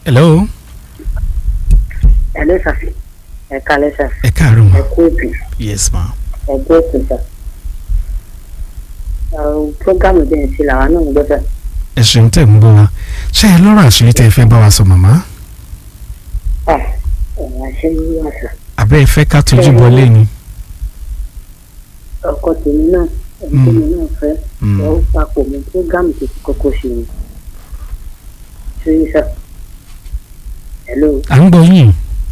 hello ẹ ló ṣàfi ẹ kalẹ ṣá ẹ káàárọ̀ ẹ ma kú ètò yes ma ẹ gbé ètò ṣá àwọn prógámù bẹ́ẹ̀ sí làwọn náà ń gbọ́ ṣá ẹ ṣeun tẹ̀ ń bọ̀ wá ṣé ẹ lọ́rọ̀ àṣírí tẹ́ ẹ fẹ́ bá wa sọ màmá ẹ ẹ̀yìn àṣẹ yìí wà ṣá àbẹ́ ẹ fẹ́ ká tójú bọlé ni. ọkọ tèmi náà ẹni tèmi náà fẹ́ Mm. ẹ ó papọ̀ mọ́ prógámù tó ti kọ́kọ́ ṣe ni ṣé yìí ṣá hello à ń gbọ́ yín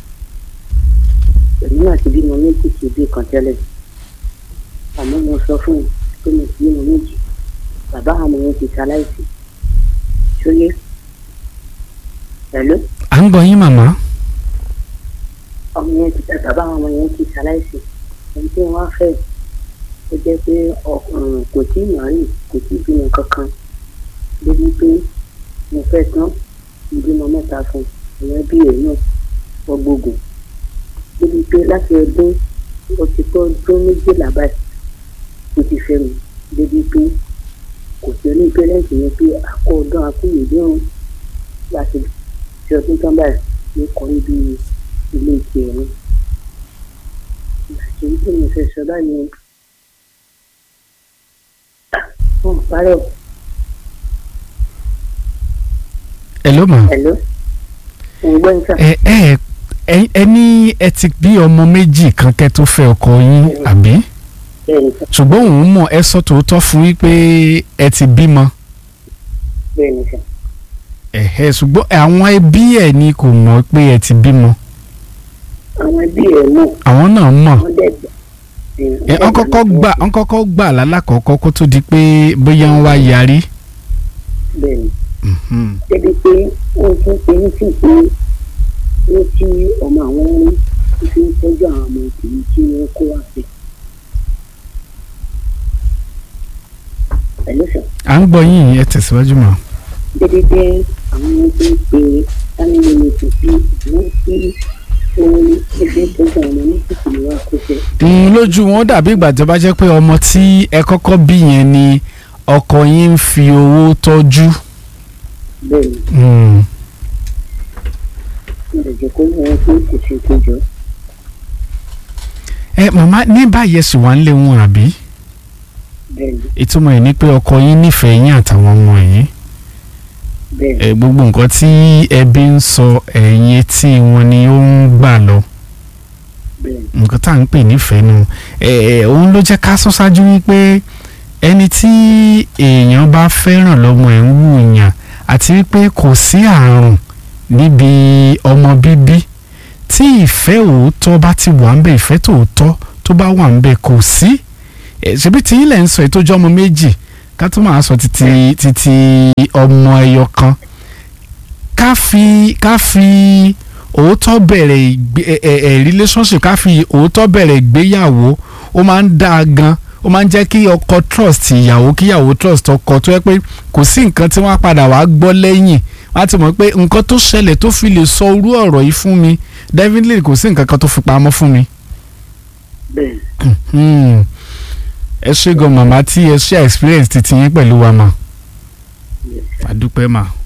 èmi náà ti bímọ méjì kì í bí kan tẹ́lẹ̀ àmọ́ mo sọ fún un pé mo ti bímọ méjì bàbá àwọn yẹn ti ṣaláìsí ṣóyé hello à ń gbọ́ yín màmá ọmọ yẹn ti bàbá àwọn yẹn ti ṣaláìsí ẹni tí wọ́n á fẹ́ ó jẹ́ pé ọkùnrin kò tí ì mọ̀rí kò tí ì bímọ kankan débi pé mo fẹ́ tán ìbímọ mẹ́ta fún ìyẹn bí èyí náà wọ́n gbógun débi pé láti ọdún ó ti tó ọdún méjìlá báyìí ó ti fẹ́ mi débi pé kò sí oní pẹ́rẹ́ǹtì yẹn pé àkọ́ ọdún akúyèdè ọ̀hún láti fi ọdún tán báyìí ló kọ́ níbi ilé ìtì ẹ̀rín àti tí mo fẹ́ sọ báyìí wọn parẹ́ hello ma ẹ̀ ló ń gbọ́ níta ẹ ẹ ẹ ẹ ní ẹ ti bí ọmọ méjì kan kẹ́ tó fẹ́ ọkọ yín àbí bẹ́ẹ̀ níta ṣùgbọ́n òun mọ̀ ẹ sọ tòótọ́ fún yín pé ẹ ti bímọ bẹ́ẹ̀ níta ẹ̀hẹ́ ṣùgbọ́n àwọn ẹbí ẹ̀ ni kò mọ̀ pé ẹ ti bímọ àwọn ẹbí ẹ̀ mọ̀ àwọn náà mọ̀ wọ́n dẹ̀ gbà ẹ wọ́n kọ́kọ́ gbà wọ́n kọ́kọ́ gbà lálákọ̀ọ́kọ́ kó tó di pé bóyá ń wá yarí. bẹ́ẹ̀ ni Mhm. débi pé wọ́n ti ń pe ní sí pé ní tí ọmọ àwọn ń fi ń tọ́jú àwọn ọmọ ìkìlì tí wọ́n kó wá sí. pẹ̀lú sọ à ń gbọ́ yín ẹ tẹ̀síwájú mọ́. débi pé àwọn ọmọ tó ń pe family meeting sí ìwọ́n sí ohun ẹgbẹ́ tọ́jú àwọn ọmọ ní ìkìlì wá kó fẹ́. Mm, lójú wọn dàbí ìgbà tó bá jẹ́ pé ọmọ tí ẹ kọ́kọ́ bí yẹn ni ọkọ yín ń fi owó tọ́jú. bẹ́ẹ̀ ni Mm. mo lè jẹ́ kó wọ́n pé kò ṣe tó jọ. ẹ màmá ní báyìí ẹ̀sùn wà ń lé wọn àbí bẹ́ẹ̀ ni ìtumọ̀ ẹ̀ ni pé ọkọ yín nífẹ̀ẹ́ yín àtàwọn ọmọ yín bẹ́ẹ̀ ni ẹ gbogbo nǹkan tí ẹbí ń sọ ẹ̀yìn etí wọn ni ó ń gbà lọ bẹ́ẹ̀ ni nǹkan tá à ń pè nífẹ̀ẹ́ nu ẹ ẹ òun ló jẹ́ ká sọ ṣáájú wípé ẹni tí èèyàn bá fẹ́ràn lọ́mọ ẹ̀ ń wù yàn àti wípé kò sí àrùn níbi ọmọ bíbí tí ìfẹ́ òótọ́ bá ti wà ń bẹ̀ ìfẹ́ tòótọ́ tó bá wà ń bẹ̀ kò sí ẹ ṣebí tí ilẹ̀ ń sọ ètò ọjọ́ ọmọ méjì ká tó máa sọ títí títí ọmọ ẹyọ kan ká fi ká fi òótọ́ bẹ̀rẹ̀ ìgbé ẹ ẹ ẹ relationship ká fi òótọ́ bẹ̀rẹ̀ ìgbéyàwó ó máa ń dáa gan ó máa ń jẹ́ kí ọkọ trust ìyàwó kí ìyàwó trust ọkọ tó yẹ pé kò sí nǹkan tí wọ́n á padà wá gbọ́ lẹ́yìn wọ́n á ti mọ̀ pé nǹkan tó ṣẹlẹ̀ tó fi lè sọ irú ọ̀rọ̀ yìí fún mi definitely kò sí nǹkan kan tó fi pamọ́ fún mi. bẹ́ẹ̀ Hmm. ẹ ṣé gan màmá tí ẹ ṣe experience titi yín pẹ̀lú wa mà ni. àdúpẹ́ mà.